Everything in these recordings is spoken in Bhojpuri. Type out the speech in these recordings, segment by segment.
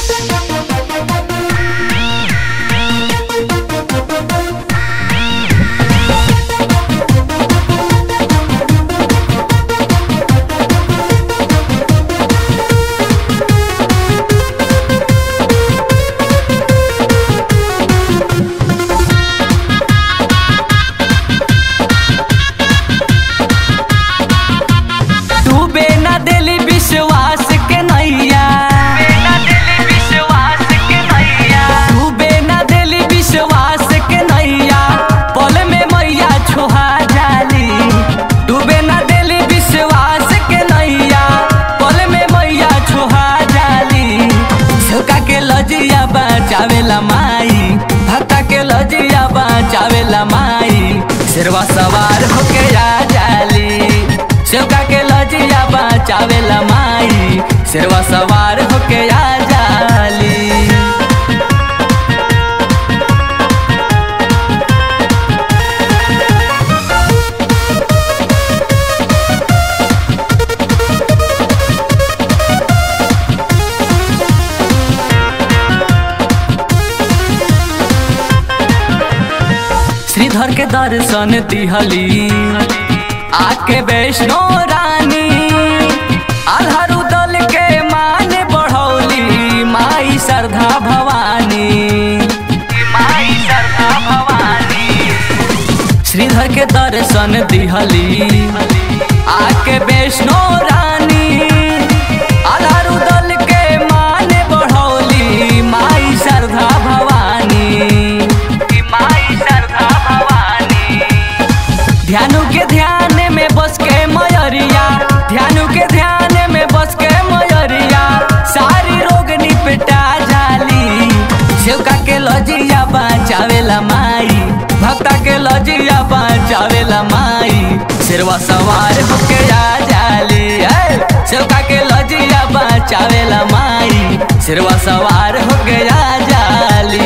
डूबे न दिली विश्वास के नैया डूबे न दिली विश्वास के नैया पल में मैया छोहा जाली डूबे न दिली विश्वास के नैया पल में मैया छोहा जाली झोका के लजिया बचावेला माई भक्ता के लजिया बचावेला माई शेरवा सवार होके आ जाली सेवका के लजिया बचावेला माई शेरवा सवार होके आ जाली श्रीधर के दर्शन दिहली आके वैष्णो रानी आधारू दल के मान बढ़ौली माई श्रद्धा भवानी माई श्रद्धा भवानी श्रीधर के दर्शन दिहली आके वैष्णो रानी आधारू दल के मान बढ़ौली माई श्रद्धा भवानी माई श्रद्धा भवानी ध्यानु के ध्यान में बस के मयरिया ध्यानु के ध्यान में बस के मयरिया सारी रोग निपटा जाली सेवका के लजिया बचावेला माई भक्ता के लजिया बचावेला माई शेरवा सवार होके आ जाली ऐ, सेवका के लजिया बचावेला माई शेरवा सवार होके आ जाली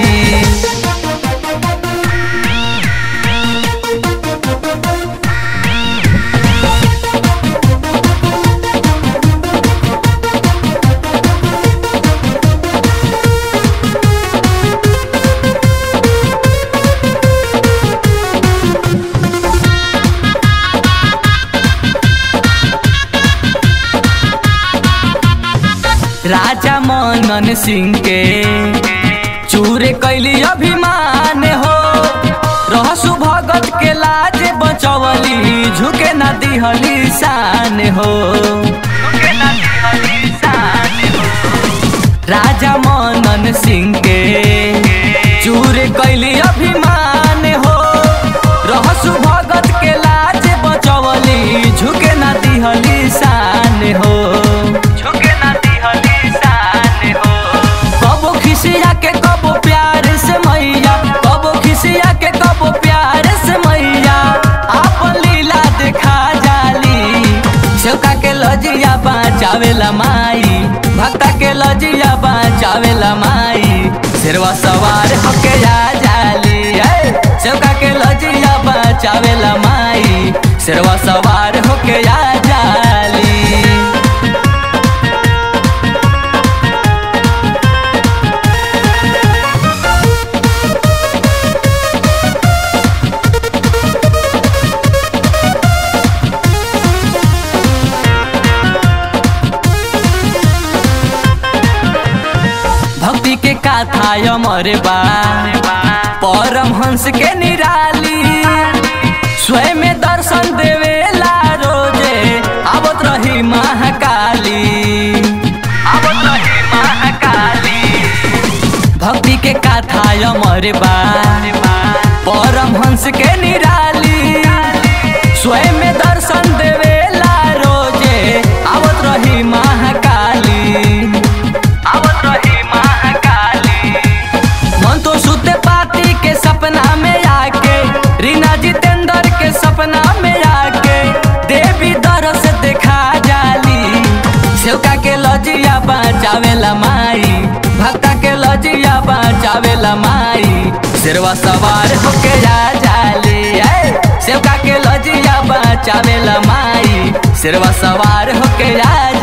राजा मनन सिंह के चूरे कैली अभिमान हो रहसु भगत के लाज बचवली झुके न दिहली शान हो राजा मनन सिंह के चूरे कैली अभिमान हो रहसु भगत के लाज बचवली झुके न दिहली शान हो झुके न दिहली शान हो कबो खिसिया के कबो प्यार से मैया कबो खिसिया के कबो प्यार से मैया आपन लीला दिखा जाली सेवका के लजिया बचावेला माई भक्ता के लजिया बचावेला माई शेरवा सवार होके आ जाली ऐ, सेवका के लजिया बचावेला माई शेरवा सवार होके आ जाली भक्ति के कथा अमर बा परमहंस के निराली स्वयं में दर्शन देवेला रोजे आवत रही महाकाली आवत रही महाकाली भक्ति के कथा अमर बा परमहंस के निराली स्वयं में दर्शन देवेला रोजे आवत रही महाकाली आवत रही महाकाली मन तो सुते पाती के सपना में आके रीना जितेंद्र के सपना में आके देवी दर से देखा जाली सेवका के लजिया बचावेला माई भक्ता के लजिया बचावेला माई शेरवा सवार होके जा जाली ऐ, सेवका के लजिया बचावेला माई शेरवा सवार होके जा